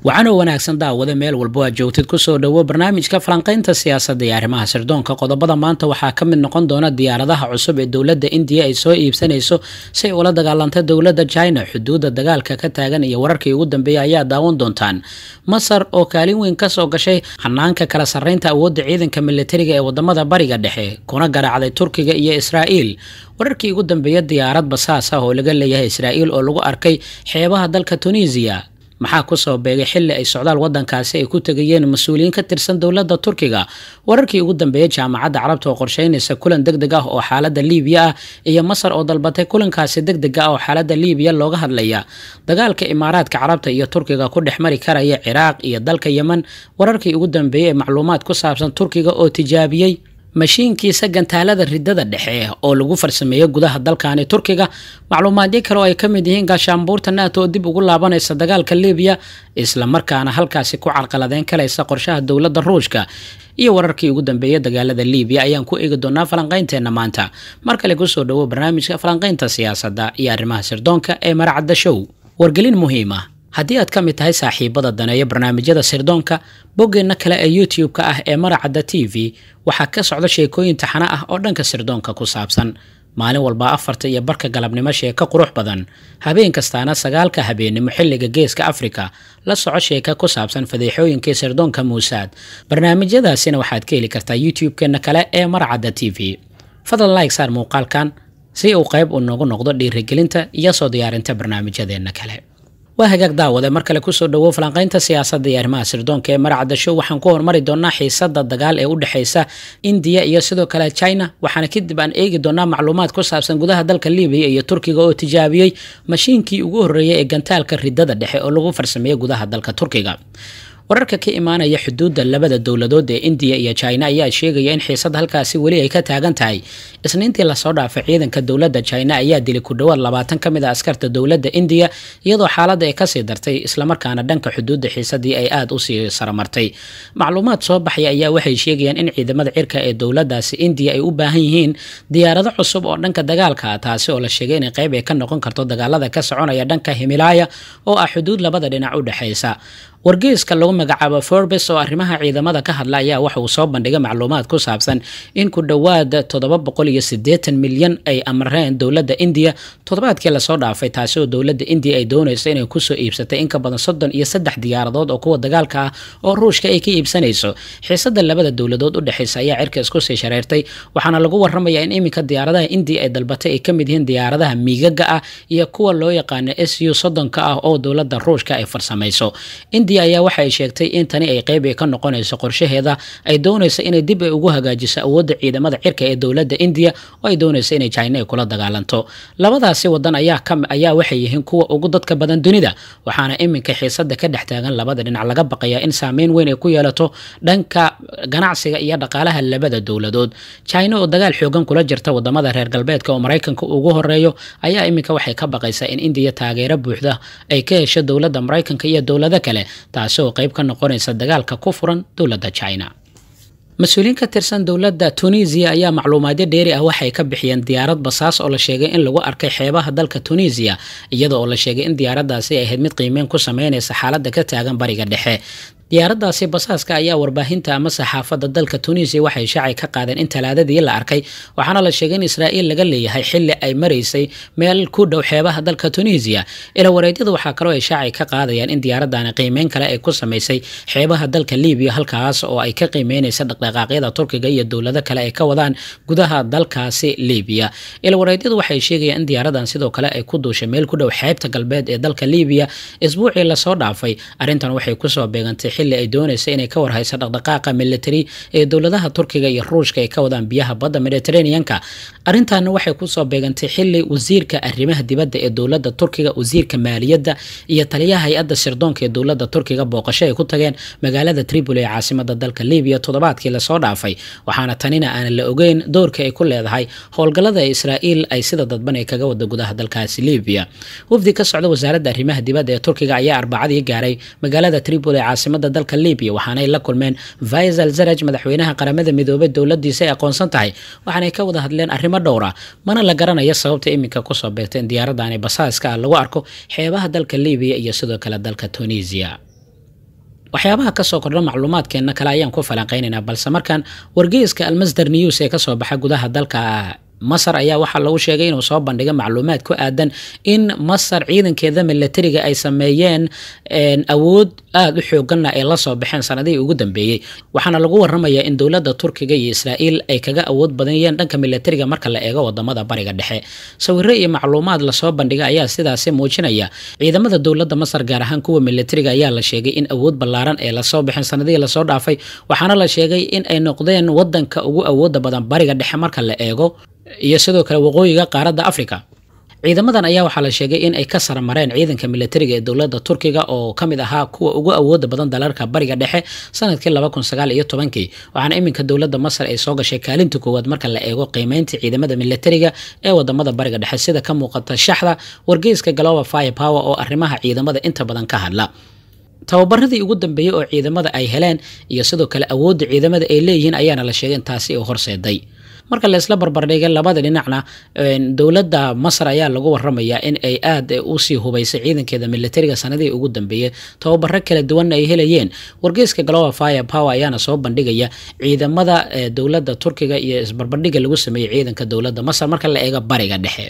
wacanoo wanaagsan daawada meel walbo aad joogtid kusoo dhowo barnaamijka falanqaynta siyaasadda iyo arrimaha sirdoonka qodobada maanta waxaa ka mid noqon doona diyaaradaha cusub ee dowladda indiya ay soo iibsanayso si ay ula dagaalanta dowladda china xuduudda dagaalka ka taagan iyo wararkii ugu dambeeyay ayaa daawan doontaan masar oo kaalin weyn kasoo gashay hanaanka kala sarreynta awoodda ciidanka militariga ee wadamada bariga dhexe kuna garaacday turkiga iyo israa'iil wararkii ugu dambeeya diyaarad basaas ah oo laga leeyahay israa'iil oo lagu arkay xeebaha dalka tunisiya maxaa kusoo beegay xilli ay socdaal wadankaasi ay ku tegayeen mas-uuliyiin ka tirsan dowladda turkiga wararkii ugu dambeeyey jaamacadda carabta oo qorsheynaysa kulan deg deg ah oo xaaladda liibiya ah iyo masar oo dalbatay kulankaasi deg dega ah oo xaaladda liibiya looga hadlaya dagaalka imaaraadka carabta iyo turkiga ku dhex mari karaya ciraaq iyo dalka yemen wararkii ugu dambeeyey ee macluumaad ku saabsan turkiga oo tijaabiyey mashiinkiisa gantaalada ridada dhexe oo lagu farsameeyo gudaha dalkani turkiga macluumaadyo kale oo ay ka mid yihiin gaashaanbuurta nato oo dib ugu laabanaysa dagaalka libiya islamarkaana halkaasi ku carqaladeyn kalaysa qorshaha dowladda ruushka iyo wararkii ugu dambeeya dagaalada libiya ayaan ku eegi doonaa falanqaynteenna maanta mar kale kusoo dhowo barnaamijka falanqaynta siyaasadda iyo arrimaha sirdoonka ee maracadda show wargelin muhiima haddii aad ka mid tahay saaxiibada daneeya barnaamijyada sirdoonka boggeenna kale ee youtube-ka ah ee maracadda t v waxaa ka socda sheekooyin taxano ah oo dhanka sirdoonka ku saabsan maalin walba afarta iyo barka galabnimo sheeko qurux badan habeen kastaana sagaalka habeennimo xilliga geeska afrika la soco sheeka ku saabsan fadeexooyinkii sirdoonka muusaad barnaamijyadaasina waxaad ka heli kartaa youtube-keenna kale ee maracadda t v fadlan like saar muuqaalkan si uu qayb uu noogu noqdo dhiirigelinta iyo soo diyaarinta barnaamijyadeenna kale waa hagaag daawade mar kale kusoo dhowow falanqaynta siyaasadda iyo arrimaha sirdoonka ee maracadda show waxaan ku hormari doonaa xiisada dagaal ee u dhexeysa indiya iyo sidoo kale china waxaana kadib aan eegi doonaa macluumaad ku saabsan gudaha dalka libiya iyo turkiga oo tijaabiyey mashiinkii ugu horreeyay ee gantaalka ridada dhexe oo lagu farsameeyey gudaha dalka turkiga wararka ka imaanaya xuduudda labada dowladood ee indiya iyo china ayaa sheegaya in xiisad halkaasi weli ay ka taagan tahay isniintii lasoo dhaafay ciidanka dowladda china ayaa dilay ku dhowaad labaatan ka mid a askarta dowladda indiya iyadoo xaaladda ay kasii dartay islamarkaana dhanka xuduudda xiisadii ay aada usii saramartay macluumaad soo baxaya ayaa waxay sheegayaan in ciidamada cirka ee dowladaasi indiya ay u baahan yihiin diyaarado cusub oo dhanka dagaalka ah taasi oo la sheegay inay qayb ay ka noqon karto dagaalada ka soconaya dhanka himilaaya oo ah xuduud labada dhinac u dhexeysa wargeyska lagu magacaabo forbes oo arrimaha ciidamada ka hadla ayaa waxa uu soo bandhigay macluumaad ku saabsan in ku dhowaad toddoba boqol iyo siddeetan milyan ay amreen dowladda indiya toddobaadkii lasoo dhaafay taasi oo dowladda indiya ay doonayso inay kusoo iibsatay in ka badan soddon iyo saddex diyaaradood oo kuwa dagaalka ah oo ruushka ay ka iibsanayso xiisada labada dowladood u dhexeysa ayaa cirka isku sii shareertay waxaana lagu waramayaa in iminka diyaaradaha indiya ay dalbatay ay ka mid yihiin diyaaradaha miigaga ah iyo kuwa loo yaqaano s u soddonka ah oo dowladda ruushka ay farsamayso ayaa waxa ay sheegtay in tani ay qayb ay ka noqonayso qorshaheeda ay doonayso inay dib ay ugu hagaajiso awoodda ciidamada cirka ee dowladda indiya oo ay doonayso inay china ay kula dagaalanto labadaasi wadan ayaa waxay yihiin kuwa ugu dadka badan dunida waxaana iminka xiisada ka dhex taagan labada dhinac laga baqayaa in saameyn weyn ay ku yeelato dhanka ganacsiga iyo dhaqaalaha labada dowladood china oo dagaal xoogan kula jirta wadamada reer galbeedka oo maraykanka ugu horeeyo ayaa iminka waxay ka baqaysaa in indiya taageero buuxda ay ka hesho dowladda maraykanka iyo dowlado kale taasi oo qayb ka noqonaysa dagaalka ku furan dowladda china mas-uuliyiin ka tirsan dowladda tunisiya ayaa macluumaadyo dheeri ah waxay ka bixiyeen diyaarad basaas oo la sheegay in lagu arkay xeebaha dalka tunisiya iyada oo la sheegay in diyaaradaasi ay ahayd mid qiimeyn ku sameynaysa xaaladda ka taagan bariga dhexe diyaaradaasi basaaska ayaa warbaahinta ama saxaafadda dalka tunisiya waxay shaacay ka qaadeen in talaadadii la arkay waxaana la sheegay in israa'iil laga leeyahay xilli ay maraysay meel ku dhow xeebaha dalka tunisiya ila wareedyada waxaa kaloo ay shaacay ka qaadayaan in diyaaradani qiimeyn kale ay ku samaysay xeebaha dalka libiya halkaas oo ay ka qiimeynaysa dhaqdhaqaaqyada turkiga iyo dowlado kale ay ka wadaan gudaha dalkaasi libiya ila wareedyadu waxay sheegayaan in diyaaradan sidoo kale ay ku duushay meel ku dhow xeebta galbeed ee dalka libiya isbuucii lasoo dhaafay arrintan waxay kusoo beegantay xilli ay doonaysa inay ka warhayso dhaqdhaqaaqa military ee dowladaha turkiga iyo ruushka ay ka wadaan biyaha badda mediterraneanka arrintaana waxay kusoo beegantay xilli wasiirka arrimaha dibadda ee dowladda turkiga wasiirka maaliyadda iyo taliyaha hay-adda sirdoonka ee dowladda turkiga booqasho ay ku tageen magaalada tripoli ee caasimada dalka libiya toddobaadkii lasoo dhaafay waxaana tanina aanan la ogeyn doorka ay ku leedahay howlgallada israa'iil ay sida dadban ay kaga wada gudaha dalkaasi libiya wafdi ka socda wasaaradda arrimaha dibadda ee turkiga ayaa arbacadii gaaray magaalada tripoli ee caasimada dalka libiya waxaanay la kulmeen faisal zaraj madaxweynaha qaramada midoobay dowladiisa ay aqoonsan tahay waxaanay ka wada hadleen arrimo dhowra mana la garanayo sababta iminka kusoo beegta in diyaaradani basaaska ah lagu arko xeebaha dalka libiya iyo sidoo kale dalka tunisia waxyaabaha kasoo kordha macluumaadkeenna kale ayaan ku falanqeynaynaa balse markan wargeyska almasder news ee kasoo baxa gudaha dalka masar ayaa waxaa lagu sheegay inuu soo bandhigay macluumaad ku aadan in masar ciidankeeda milatariga ay sameeyeen awood aada u xooganna ay lasoo baxeen sanadihii ugu dambeeyey waxaana lagu waramayaa in dowladda turkiga iyo israa'iil ay kaga awood badanyeen dhanka milatariga marka la eego wadamada bariga dhexe sawiro iyo macluumaad lasoo bandhigay ayaa sidaasi muujinaya ciidamada dowladda masar gaar ahaan kuwa milatariga ayaa la sheegay in awood ballaaran ee lasoo baxeen sanadihii lasoo dhaafay waxaana la sheegay in ay noqdeen wadanka ugu awooda badan bariga dhexe marka la eego iyo sidoo kale waqooyiga qaaradda africa ciidamadan ayaa waxaa la sheegay in ay ka saramareen ciidanka milatariga ee dowladda turkiga oo ka mid ahaa kuwa ugu awooda badan dalalka bariga dhexe sanadkii laba kun sagaal iyo tobankii waxaana iminka dowladda masar ay soo gashay kaalinta koowaad marka la eego qiimeynta ciidamada milatariga ee wadamada bariga dhexe sida ka muuqata shaxda wargeyska global fire power oo arrimaha ciidamada inta badan ka hadla tababaradii ugu dambeeyey oo ciidamada ay heleen iyo sidoo kale awoodda ciidamada ay leeyihiin ayaana la sheegay in taasi u horseeday marka laysla barbardhigay labada dhinacna dowladda masar ayaa lagu waramayaa in ay aada usii hubaysay ciidankeeda milatariga sanadihii ugu dambeeyey tababaro kala duwanna ay helayeen wargeyska global fire power ayaana soo bandhigaya ciidamada dowladda turkiga iyo isbarbardhiga lagu sameeyey ciidanka dowladda masar marka la eego bariga dhexe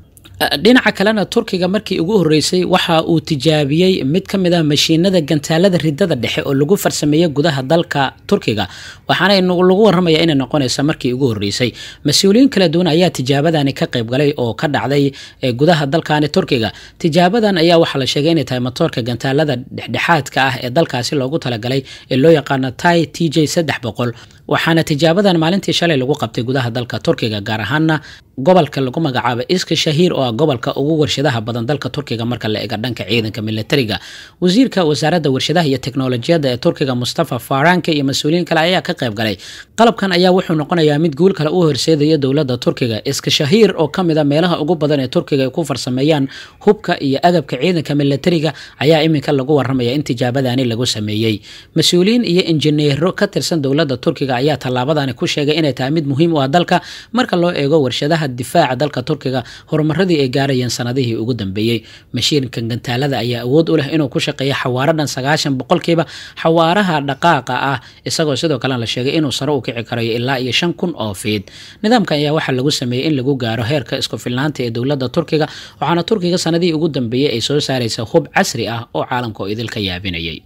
dhinaca kalena turkiga markii ugu horeysay waxa uu tijaabiyey mid ka mid ah mashiinada gantaalada ridada dhexe oo lagu farsameeyey gudaha dalka turkiga waxaana lagu waramaya inay noqonaysa markii ugu horeysay mas-uuliyiin kala duwan ayaa tijaabadani ka qaybgalay oo ka dhacday gudaha dalkani turkiga tijaabadan ayaa waxaa la sheegay inay tahay matoorka gantaalada dhexdhexaadka ah ee dalkaasi loogu talagalay ee loo yaqaano tai t j saddex boqol waxaana tijaabadan maalintii shalay lagu qabtay gudaha dalka turkiga gaar ahaana gobolka lagu magacaabo iska shahiir oo ah gobolka ugu warshadaha badan dalka turkiga marka la eega dhanka ciidanka milatariga wasiirka wasaaradda warshadaha iyo teknolojiyadda ee turkiga mustafa faranka iyo mas-uuliyiin kale ayaa ka qayb galay qalabkan ayaa wuxuu noqonayaa mid guul kale u horseedaya dowladda turkiga iska shahiir oo ka mid a meelaha ugu badan ee turkiga ay ku farsameeyaan hubka iyo agabka ciidanka milatariga ayaa iminka lagu waramaya in tijaabadani lagu sameeyey mas-uuliyiin iyo injineero ka tirsan dowladda turkiga ayaa tallaabadani ku sheegay inay tahay mid muhiim u ah dalka marka loo eego warshadaha difaaca dalka turkiga horumaradii ay gaarayeen sanadihii ugu dambeeyey mashiinka gantaalada ayaa awood u leh inuu ku shaqeeyo xawaaro dhan sagaashan boqolkiiba xawaaraha dhaqaaqa ah isagoo sidoo kalena la sheegay inuu sare u kici karayo ilaa iyo shan kun oo fiid nidaamkan ayaa waxaa lagu sameeyey in lagu gaaro heerka isku filnaanta ee dowladda turkiga waxaana turkiga sanadihii ugu dambeeyey ay soo saaraysa hub casri ah oo caalamka oo idil ka yaabinayay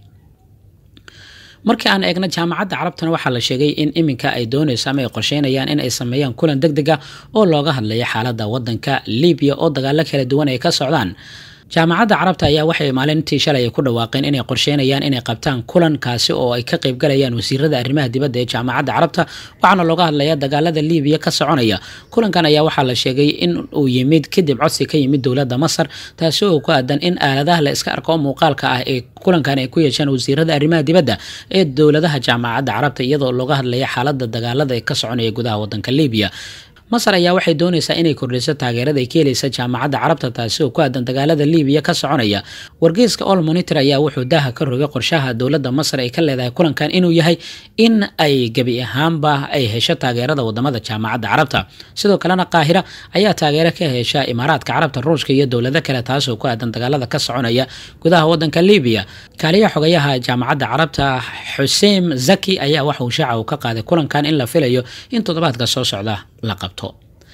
markii aan eegna jaamacadda carabtana waxaa la sheegay in iminka ay doonayso ama ay qorsheynayaan in ay sameeyaan kulan deg deg ah oo looga hadlayo xaaladda wadanka libiya oo dagaalo kala duwan ay ka socdaan jaamacadda carabta ayaa waxay maalintii shalay ku dhawaaqeen inay qorsheynayaan inay qabtaan kulankaasi oo ay ka qaybgalayaan wasiirada arrimaha dibadda ee jaamacadda carabta waxaana looga hadlayaa dagaalada libiya ka soconaya kulankan ayaa waxaa la sheegay in uu yimid kadib codsi ka yimid dowladda masar taasi oo ku aadan in aaladaha la iska arko oo muuqaalka ah ee kulankan ay ku yeesheen wasiirada arrimaha dibadda ee dowladaha jaamacadda carabta iyadoo looga hadlaya xaaladda dagaalada ee ka soconaya gudaha wadanka libiya masar ayaa waxay doonaysaa inay kordhiso taageerada ay ka helaysa jaamacadda carabta taasi oo ku aadan dagaalada libiya ka soconaya wargeyska all monitor ayaa wuxuu daaha ka rogay qorshaha dowladda masar ay ka leedahay kulankan inuu yahay in ay gebi ahaanba ay hesho taageerada wadamada jaamacadda carabta sidoo kalena qaahira ayaa taageero ka hesha imaaraadka carabta ruushka iyo dowlado kale taasoo ku aadan dagaalada ka soconaya gudaha wadanka libiya kaaliyaha xogayaha jaamacadda carabta xuseen zaki ayaa waxa uu shaaca uu ka qaaday kulankan in la filayo in toddobaadka soo socda la qabto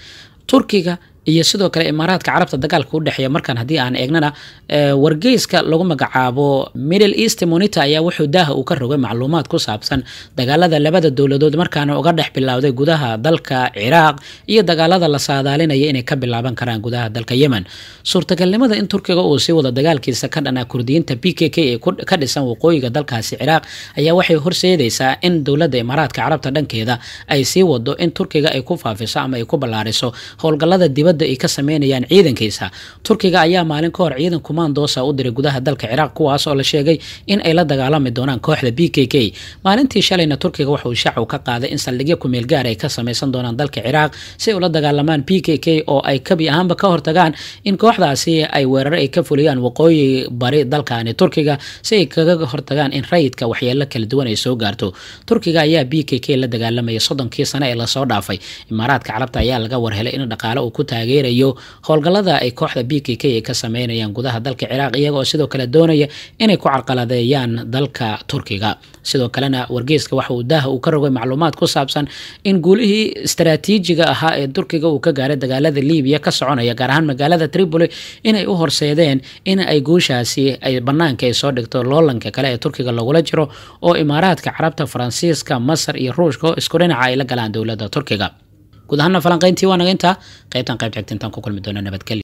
turkiga iyo sidoo kale imaaraadka carabta dagaalka u dhexeeya markaan haddii aan eegnana wargeyska lagu magacaabo middle east monitor ayaa wuxuu daaha uu ka rogay macluumaad ku saabsan dagaalada labada dowladood markaana uga dhex bilowday gudaha dalka ciraaq iyo dagaalada la saadaalinaya inay ka bilaaban karaan gudaha dalka yemen suurtagalnimada in turkiga uu sii wado dagaalkiisa ka dhanaa kurdiyiinta b k k ee ka dhisan waqooyiga dalkaasi ciraaq ayaa waxay horseedaysaa in dowladda imaaraadka carabta dhankeeda ay sii wado in turkiga ay ku faafiso ama ay ku ballaariso howlgallada dibadda ay ka sameynayaan ciidankiisa turkiga ayaa maalin ka hor ciidan kumaandoosa u diray gudaha dalka ciraaq kuwaas oo la sheegay in ay la dagaalami doonaan kooxda b k k maalintii shalayna turkiga waxauu shaacu ka qaaday in saldhigyo kumeel gaar ay ka samaysan doonaan dalka ciraaq si ay ula dagaalamaan b k k oo ay kabi ahaanba ka hortagaan in kooxdaasi ay weeraro ay ka fuliyaan waqooyi bari dalkani turkiga si ay kaga hortagaan in rayidka waxyeelo kala duwan ay soo gaarto turkiga ayaa b k k la dagaalamaya soddonkii sane ee lasoo dhaafay imaaraadka carabta ayaa laga warhelay in dhaqaale uu ku taageerayo howlgallada ay kooxda b k k ay ka sameynayaan gudaha dalka ciraaq iyaga oo sidoo kale doonaya inay ku carqaladeeyaan dalka turkiga sidoo kalena wargeyska waxa uu daaha uu ka rogay macluumaad ku saabsan in guulihii istaraatiijiga ahaa ee turkiga uu ka gaaray dagaalada libiya ka soconaya gaar ahaan magaalada tripoli inay u horseedeen in ay guushaasi ay banaanka ay soo dhigto loolanka kale ee turkiga lagula jiro oo imaaraadka carabta faransiiska masar iyo ruushka oo isku dhinaca ay la galaan dowladda turkiga guud ahaana falanqeyntii waa naga intaa qaybtan qayb xigta intaan ku kulmi doona nabadgelya